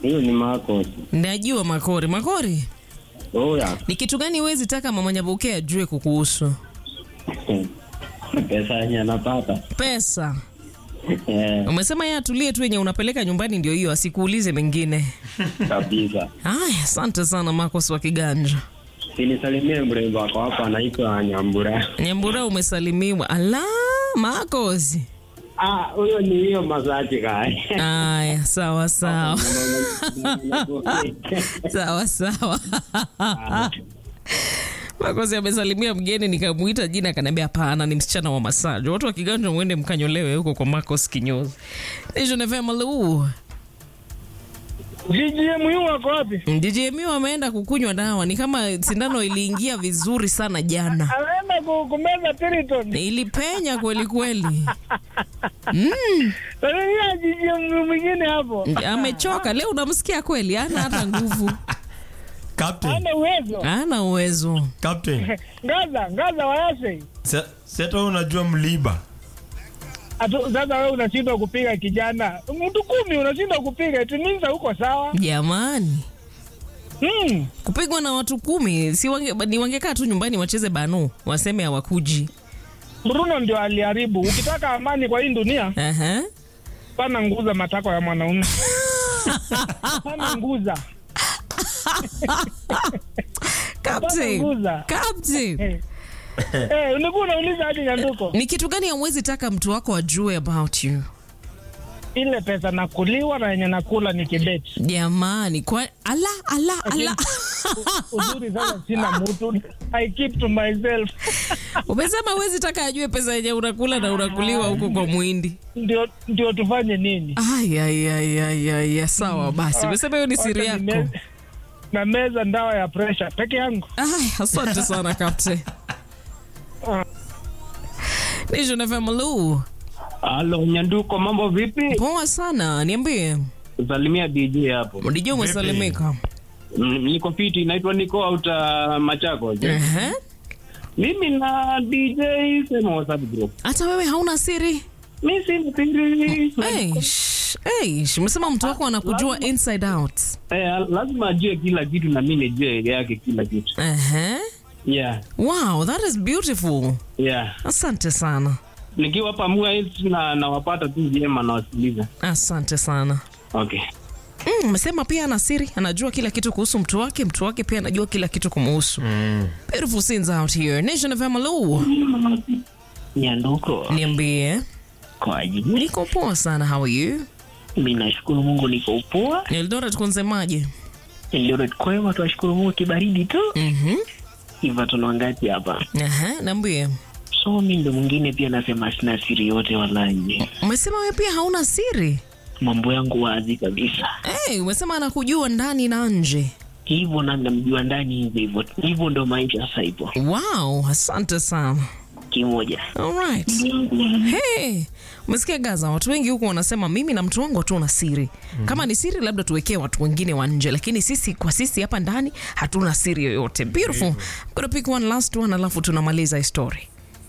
Hiyo ni Marcos. Najua Makori. Makori, Oh ya. ni kitu gani huwezi taka mama Nyabuke ajue kukuhusu? Pesa yenye anapata. Pesa. Eh, Umesema yeye atulie tu yenye unapeleka nyumbani ndio hiyo, asikuulize mengine. kabisa. Haya, asante sana Marcos wa Kiganja. Sinisalimie mrembo wako hapa anaitwa Nyambura. Nyambura umesalimiwa. Ala, Marcos. Ah, huyo ni hiyo masaji kai. Aya, sawa sawa. sawa sawa. Makosi amesalimia mgeni, nikamuita jina, akaniambia hapana, ni msichana wa masaji. Watu wa Kiganja mwende mkanyolewe huko kwa Marcos kinyozi. Nation FM Lu. GGM yu wako wapi? DJMU ameenda kukunywa dawa, ni kama sindano iliingia vizuri sana jana, Anaenda ku- kumeza Piriton. ilipenya kweli kweli. Sasa GGM mwingine hapo. Amechoka leo, unamsikia kweli, hana hata nguvu, Captain, Hana uwezo. hana uwezo. Captain. Ngaza, ngaza wayase. Se- Seta unajua mliba. Atu, sasa wewe unashindwa kupiga kijana. Mtu kumi unashindwa kupiga. It means uko sawa. Jamani, Hmm. kupigwa na watu kumi si wange, ni wangekaa tu nyumbani wacheze banu, waseme hawakuji. Bruno ndio aliharibu. Ukitaka amani kwa hii dunia, Aha. pana nguza matako ya mwanaume. Pana nguza. Captain, Nguza. Captain, Eh. Eh, ulikuwa unauliza hadi nyanduko. ni kitu gani hauwezi taka mtu wako ajue about you? Ile pesa nakuliwa na yenye nakula ni kibeti. Jamani, kwa ala ala ala. Uzuri sasa sina mtu. I keep to myself. Umesema huwezi taka ajue pesa yenye unakula na unakuliwa huko kwa mwindi. Ndio ndio tufanye nini? Ay, ay, ay, ay, ay, ay, sawa basi. Umesema hiyo ni siri Wacha yako. nime- Na meza ndawa ya pressure peke yangu. Ay, asante sana Captain. Nation FM Lu. Halo Nyanduko, mambo vipi? Poa sana, niambie. Salimia DJ hapo. DJ umesalimika. Mm, Niko fiti, naitwa Niko Auta Machako. Ehe. Mimi na DJ sema WhatsApp group. Hata wewe hauna siri? Mimi si mpiri. Eish, eish, umesema mtu wako anakujua inside out. Eh, lazima ajue kila kitu na mimi nijue yake kila kitu. Ehe. Yeah. Wow, that is beautiful. Yeah. Asante sana. Nikiwa pamoja hivi na nawapata tu vyema na wasikiliza. Asante sana. Okay. Mm, umesema pia ana siri, anajua kila kitu kuhusu mtu wake, mtu wake pia anajua kila kitu kumuhusu. Beautiful scenes out here. Nation of Lu. Nyanduko Niambie. kwa ajili, Niko poa sana, how are you? mi nashukuru Mungu niko upoa. Eldoret kunsemaje? Eldoret kwema, tunashukuru Mungu, kibaridi tu Mhm. hivyo, tunawangati hapa. Aha, niambie. So mi ndo mwingine pia nasema sina siri yote, walaji Umesema wewe pia hauna siri? mambo yangu wazi kabisa, Hey, umesema anakujua ndani na nje. hivyo na namjua ndani hivyo hivyo hivyo, ndo maisha sasa hivyo Wow, asante sana. kimoja. Alright. Hey, umesikia Gaza, watu wengi huku wanasema mimi na mtu wangu hatuna siri. Kama ni siri labda tuwekee watu wengine wa nje, lakini sisi kwa sisi hapa ndani hatuna siri yoyote. Beautiful. I'm gonna pick one last one alafu tunamaliza hii story.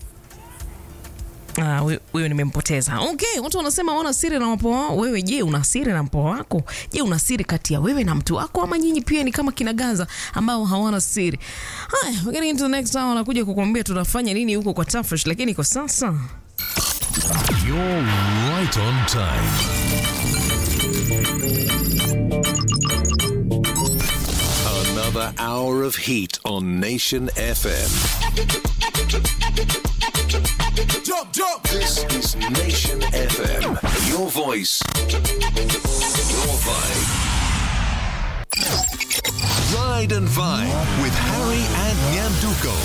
Ah, huyo- huyo nimempoteza. Okay, watu wanasema wana siri na wapo wao. Wewe je, una siri na mpo wako? Je, una siri kati ya wewe na mtu wako ama nyinyi pia ni kama kina Gaza ambao hawana siri? Haya, we're getting into the next hour nakuja kukuambia tunafanya nini huko kwa Tafish, lakini kwa sasa You're right on time. Another hour of heat on Nation FM. Jump, jump. This is Nation FM. Your voice, your vibe. Ride and Vibe with Harry and Nyanduko.